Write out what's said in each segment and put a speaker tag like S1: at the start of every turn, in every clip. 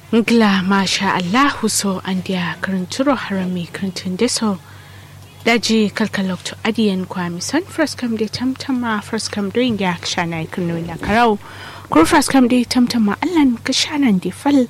S1: Ngla masha Allahu so an dia karanturo harami karantun deso daji kalkalok to adiyan kwami son first come de tamtama first come doing ya shana kunu na karau kur first come de tamtama allan ka shanan de fal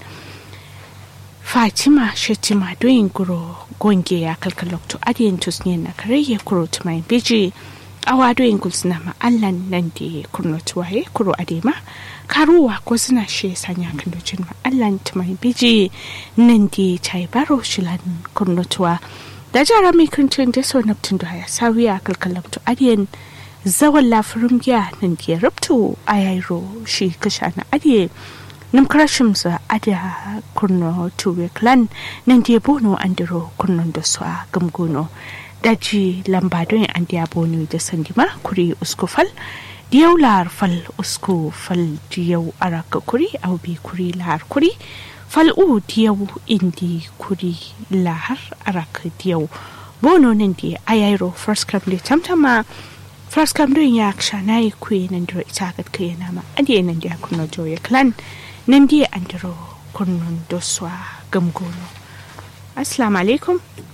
S1: Fatima Shetima doing guro gonge ya kalkalok to adiyan tusne na kare ya kuro to mai biji awa doing gulsna ma allan nan de kurno tuwaye kuro adema karuwa ko suna she sanya kan dojin ma Allah ta mai biji nan di chai baro shilan kurnotuwa da jara mai kancin da so naptun da ya sawiya kalkalam to adiyan zawan lafirin giya nan di rubtu ayairo shi kasha na adiye nam karashim sa ada kurno tuwe clan nan di bono andiro kurnon da su a gamgono daji lambadon an diya bono da sandima kuri uskufal diyau lahar fal usku fal diyau araka kuri au bi kuri lahar kuri fal u diyau indi kuri lahar araka diyau bono nan di ayairo first come di tamtama first come don ya ksha na yi kuyi nan diro ita gat kai na ma adi nan di kuno joye clan nan di an diro kunnon doswa gamgono assalamu alaikum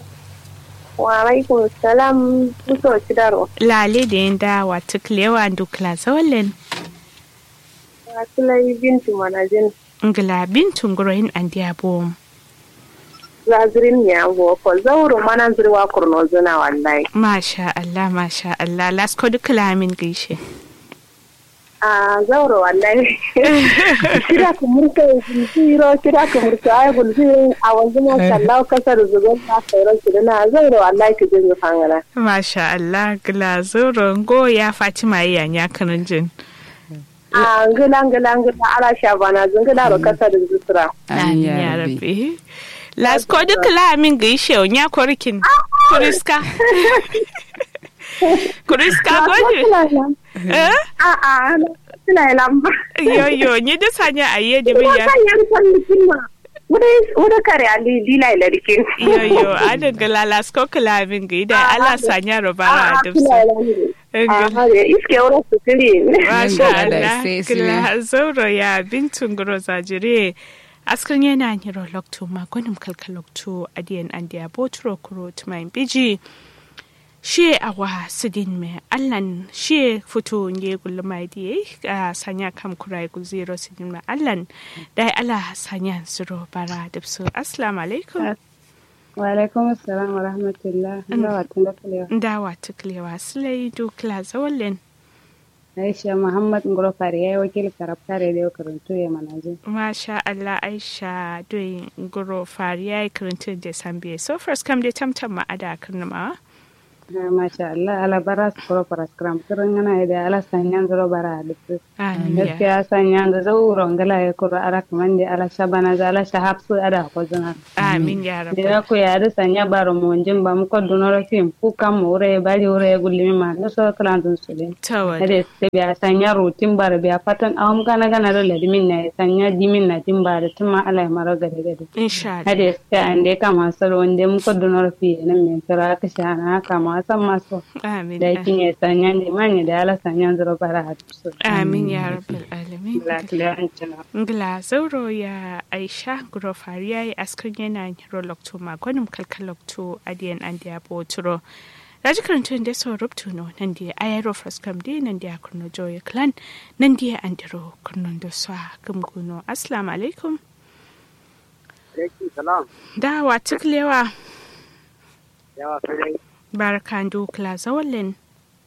S2: wa alaikum salam muso cidaro
S1: lale da yanda wata kilewa dukla zawalin
S2: wasulai bintu manajin
S1: ngila bintun guroyin an diabo
S2: zazirin ya go ko zauro mana zirwa kurno zuna wallahi
S1: masha Allah masha Allah lasko dukla min gaishe
S2: a zauro wallahi kira ku murka ziro kira ku murka ay gul ziro a wanzu ma sallau kasar zugon ta sauran su na zauro wallahi ki jin fangana
S1: masha Allah gila zuro go ya Fatima yanya kanin jin
S2: a ngila ngila ngila ala shabana zungila ro kasar zusura
S1: amin ya rabbi lasko dukla min gaishe nya korkin kuriska kuriska gode
S2: a a suna lamba
S1: yo yo ni da sanya aye da biya
S2: sanya kwallikin ma wuda kare ali dila ila dikin
S1: yo yo ada galala sko kalamin ga da ala sanya robara da su
S2: iske wura su kiri
S1: masha Allah kila zauro ya bintun guro zajire askan yana ni rolokto magonim kalkalokto adiyan andiya botro kuro tumayin biji shi awa sidin me allan shi fito nge gulma diye a sanya kam kurai gu zero sidin me allan dai ala sanya zuro bara da su assalamu alaikum
S3: wa alaikum assalam wa rahmatullah ndawa tuklewa
S1: ndawa tuklewa sulai dukla zawallen
S3: Aisha Muhammad Ngoro Fari ya yi wakil karabta da yau karantu ya manaji.
S1: Masha Allah Aisha doyin Ngoro Fari ya yi karantu da Sambiya. So first kam dai tamtam ma ada karnama.
S3: Masha Allah ala bara su kuro para skram kirin yana da ala sanyan zuro bara da su. Gaskiya sanyan da zauro ngala ya kuro ara kaman da ala shabana za ala shahab su ada ko zuna.
S1: Amin ya rabu.
S3: Da ku ya da sanya baro mu wanjin ba mu ko dunoro fim ku kam mu ure bari ure gulimi ma da so kalan dun su din.
S1: Tawad.
S3: Hade se biya sanya rutin bar biya fatan awam gana gana da ladimin na sanya dimin na din ba da tuma ala mara gade gade.
S1: Insha Allah.
S3: Hade se ande kama saro wanda mu ko dunoro fi nan men tara ka shana kama san maso.
S1: Amin.
S3: Da kin ya sanya ne manya da ala sanya zuro bara hadu.
S1: Amin ya rabbal alamin.
S3: Lafiya an cina.
S1: Ngla zauro ya Aisha Ngoro Fari ya yi askan yana rolokto magonim kalkalokto adiyan andiya botro. Raji karantun da so rubtu no nan da ayaro fraskam di nan da kurno joye clan nan da andiro kurno da swa gumguno assalamu alaikum
S4: alaikum salam
S1: da wa tuklewa
S4: yawa sai
S1: barkan do kla zawallen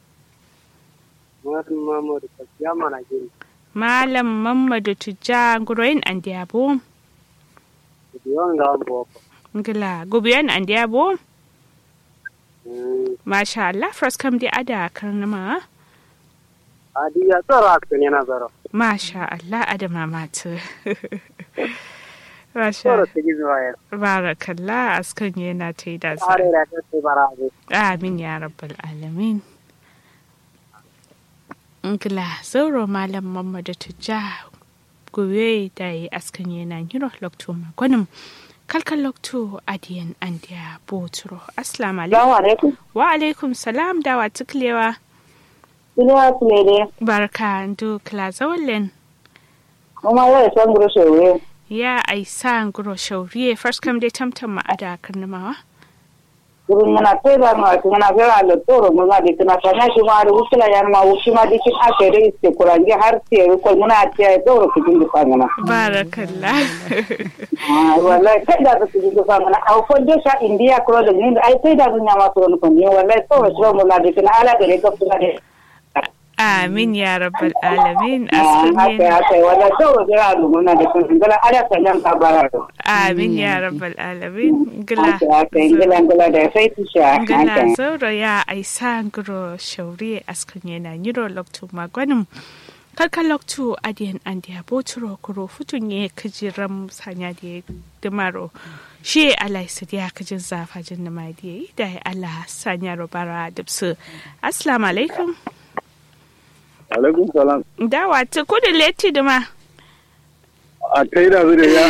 S4: Muhammadu Muhammadu Kafiya mana gini
S1: malam mamadu tujja nguroyin andiabo
S4: biyon ga boko
S1: ngila gubiyan andiabo masha Allah fraskam di ada karnama
S4: adi ya tsara kan yana zara
S1: masha Allah adama matu
S4: tsara
S1: Masha
S4: ta gizo ya
S1: barakallah askan yana ta yi da
S4: tsare da ta sai bara ne
S1: amin ya rabbal alamin Ngila zauro malam Muhammadu Tujja gobe da yi askan yana yiro lokto magwanin kalkan lokto adiyan andiya boturo assalamu alaikum
S2: Salamu alaikum.
S1: wa alaikum salam da wa tuklewa
S2: Ina su ne dai.
S1: barka ndu kla zawallen
S2: Kuma yau da son guru shewe.
S1: ya aisa nguro shauriye first kam dai tamtam ma ada karnamawa
S5: kurun mana tera ma tuna vera lo toro mo ma dikna kana shi ma da usula yan ma ushi ma dikin ake da iste kurange har sai ko muna tiya toro kujin da fangana
S1: barakallah
S5: ah wallahi kai da kujin da fangana au ko de sha india kro da ni ai sai da dunya ma toro ko ni wallahi toro shi mo na dikna ala da ga tuna de
S1: amin ya rabbal alamin
S5: haka
S1: askin
S5: haka wallahi toro da lu muna da kun gala ala sanyan ka bara
S1: amin ya rabbal alamin gila
S5: haka haka ingila ingila da sai tisha
S1: gala
S5: haka
S1: zauro ya aisa nguro shauriye askin yana nyiro loktu magwanin kalka loktu adiyan andiya boturo kuro futun ye kajiram sanya da dimaro shi alai su ya kajin zafa jin na madiye da ya Allah sanya robara dubsu assalamu alaikum
S6: alaikum salam
S1: dawa ta kudu leti dima
S6: a kai da zai ya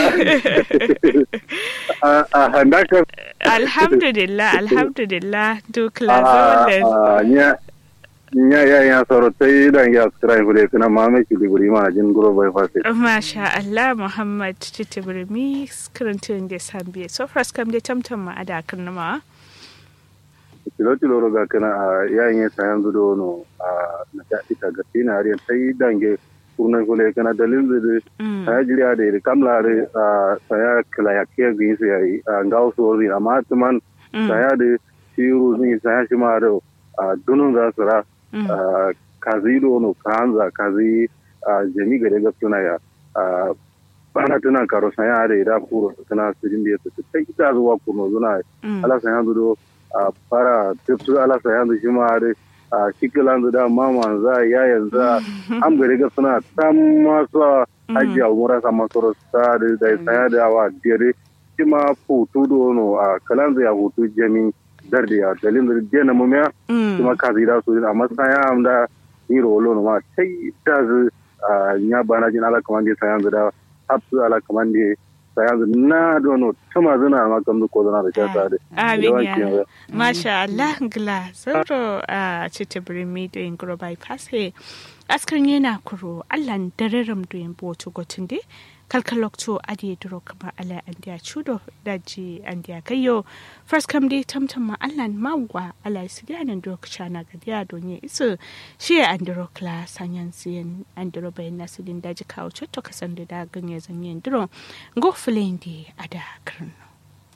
S6: a a handakar
S1: alhamdulillah alhamdulillah duk
S6: a
S1: lazolen
S6: a nya nya ya ya soro tai da ya skrai gure kana ma me ki guri ma jin guro bai fase
S1: Masha Allah Muhammad Titibirmi skirintun da sambiye so fras kam da tamtam ma ada karnama
S6: tilo tilo ro ga kana a ya yin sa yanzu do no a na ta ita ga tina ari tai dange kurna gule kana dalil de saya jiriya da kamla da saya kala ya ke gi sai a ngau so ri amma tuman saya da shiru ni saya shi ma da dunun za su ra Ah, kazi dono kanza kazi ah, jami gare ga tuna ya ah, bana tuna karo sanya da ida kuro tuna sujin da yake sai ita zuwa kuno zuna ala sanya do a fara tafsu ala sanya do shi ma da a shikilan da mama za ya yanzu am gare ga suna tam masu haji a umura sama soro sa da da sanya da wa dire shi ma hutu dono a kalan ya hutu jami darde ya dalilin da jena mumiya kuma ka zira su amma saya amda ni rolo no ma tai ta zu nya bana jin ala kamande saya da hapsu ala kamande saya na dono tuma zuna ma kam ko zana da shata da
S1: Amin ya Masha Allah gila sauro a Titibirmi da yin guro bypass he askan yana kuro Allah dararam da yin boto gotun de kalkalokto adiye duro kama ala andiya chudo daji andiya kayo first kam dai tamtam ma Allah magwa ala sidianan duro kchana gadiya donye isu shi andiro kla sanyan siyan andiro bayan nasidin daji kawo chotto kasan da ganye zanyen duro go flendi ada karno